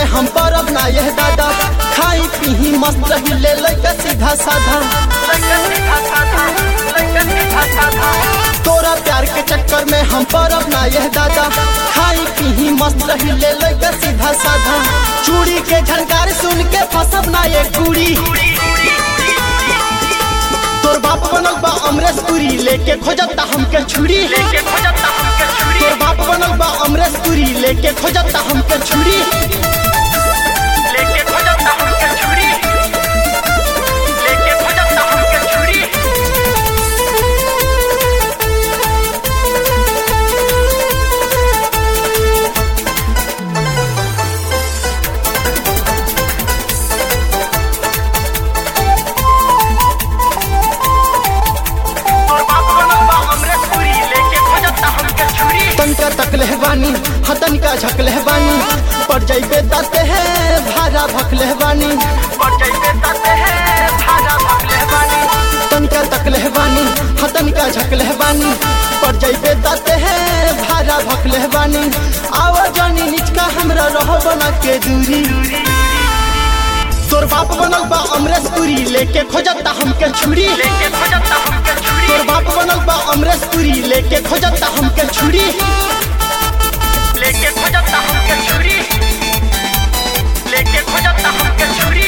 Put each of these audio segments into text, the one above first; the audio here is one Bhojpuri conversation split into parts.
हम परब ना यह दादा खाई पीही मस्त रही ले लइका सीधा साधा तोरा प्यार के चक्कर में हम परब ना यह दादा खाई पीही मस्त रही ले लइका सीधा साधा चूड़ी के झनकार सुन के फसब ना ये कुड़ी तोर बाप बनल बा अमरेश पुरी लेके खोजता हमके छुरी तोर बाप बनल बा अमरेश पुरी लेके खोजता हमके छुरी तनका तकले बानी हतन का झकले बानी पड़ जाइबे दाते है भारा भकले बानी तनका तकले बानी हतन का झकले बानी पड़ जाइबे दाते है भारा भकले बानी आवा जानी निचका हमरा रहो बना के दूरी तोर बाप बनल बा अमरेश पुरी लेके खोजता हमके छुरी तोर बाप बनल बा अमरेश पुरी लेके खोजता हमके छुरी लेके खोजता हमके छुरी लेके खोजता हमके छुरी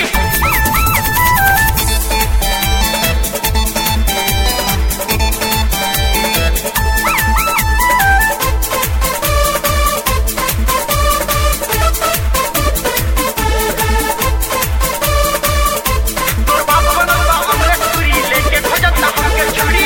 तोर बाप बनल बा अमरेश पुरी लेके खोजता हमके छुरी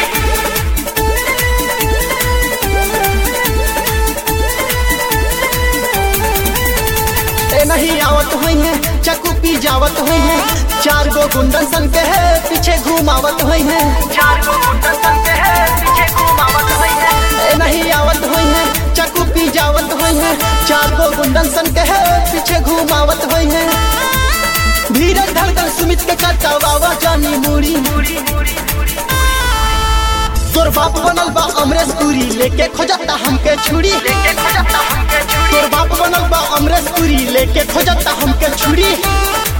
ए नहीं आवत हुई है चकू पी जावत हुई है चार गो गुंडन सन के है पीछे घुमावत हुई है चार गो गुंडन सन के है पीछे घुमावत हुई है ए नहीं आवत हुई है चकू पी जावत हुई है चार गो गुंडन सन के है पीछे घुमावत हुई है धीरज धड़कन सुमित के कटवावा जानी मुड़ी पूरी पूरी पूरी तोर बाप बनल बा अमरेश पुरी लेके खोजता हमके छुरी लेके खोजता हमके छुरी तोर बाप बनल बा अमरेश पुरी लेके खोजता हमके छुरी